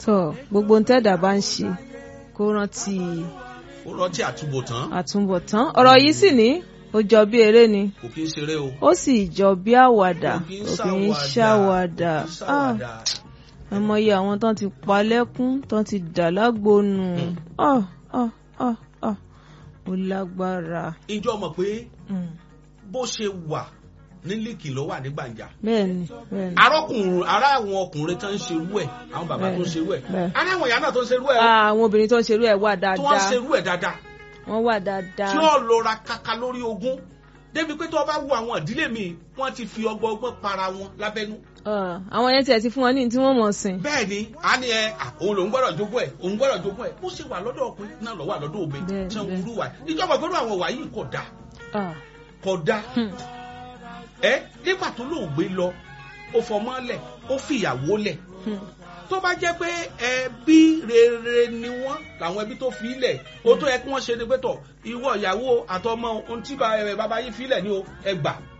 tọ gbogbo ń tẹ́dà bá ń ṣe kó rántí ó rántí àtúbọ̀tán àtúbọ̀tán ọ̀rọ̀ yìí sì ní ó jọ bí eré ni kò kí ń ṣeré o ó sì jọ bí àwàdà kò kí ń kò kì í ṣàwàdà ṣàwàdà kò kí ń ṣàwàdà. àmọye àwọn tán ti pa lẹ́kún tán ti dà lágbónú ọ ọ ọ ọ ó lágbára ìjọ mọ̀ pé Mm. bó ṣe wà ní líkì ló wà ní gbàǹjà bẹ́ẹ̀ni bẹ́ẹ̀ni arọ́kùnrin ará àwọn ọkùnrin tó ń ṣerú ẹ̀ àwọn bàbá tó ń Bẹ́ẹ̀ni, ṣerú ẹ̀ bẹ́ẹ̀. ará àwọn ìyá náà tó ń ṣerú ẹ̀ o, Ah, àwọn obìnrin tó ń ṣerú ẹ̀ wà tó wọ́n ń dáadáa ṣerú ẹ̀ dáadáa wọ́n wà dáadáa tí ó lọ́ra kaka lórí ogún débi pé tó o bá wo àwọn ìdílé mi wọ́n ti fi ọgbọ́n ọgbọ́n para wọn lábẹ́nú Ah, àwọn yẹn tiẹ̀ ti fún wọn ní tí wọ́n mọ̀ sìn bẹ́ẹ̀ ni a ní ẹ à, òun lòún gbọ́dọ̀ jogún ẹ̀ òun gbọ́dọ̀ jogún ẹ̀ bó ṣe wà lọ́dọ̀ ọkùnrin náà ló wà lọ́dọ̀ òbí Bẹ́ẹ̀, tí wọ́n bẹ́ẹ̀. wúlú wà ìjọba gbọ́dọ̀ àwọn wà yìí kò dáa Ah, kò dáa hmm. ẹ nígbà tó lóògbé lọ ó fọmọ lẹ̀ ó fìyàwó lẹ̀ Hmm. tó bá jẹ́ pé ẹbí rere ni wọ́n làwọn ẹbí tó fi lẹ̀ ó tó yẹ kí wọ́n ṣe ni pé tọ̀ ìwọ ìyàwó àtọmọ ohun tí ba- ẹ, bàbá yìí fi lẹ̀ ni o ẹ gbà